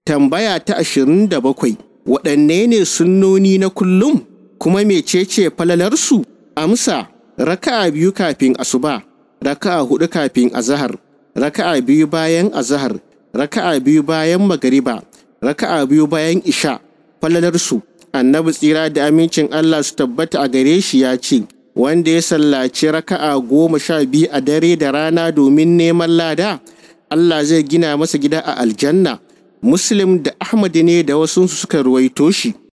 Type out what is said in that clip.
Tambaya ta ashirin da bakwai waɗanne ne sunnoni na kullum kuma mecece falalarsu? Amsa raka'a biyu kafin asuba, raka'a hudu kafin azahar, raka'a biyu bayan azahar, raka'a biyu bayan magariba, raka'a biyu bayan isha. Falalarsu annabi tsira da amincin Allah su tabbata a gare shi ya ce wanda ya sallaci raka'a goma sha biyu a dare da rana domin neman lada Allah zai gina masa gida a aljanna muslim da ahmad ne da wasu suka ruwaito shi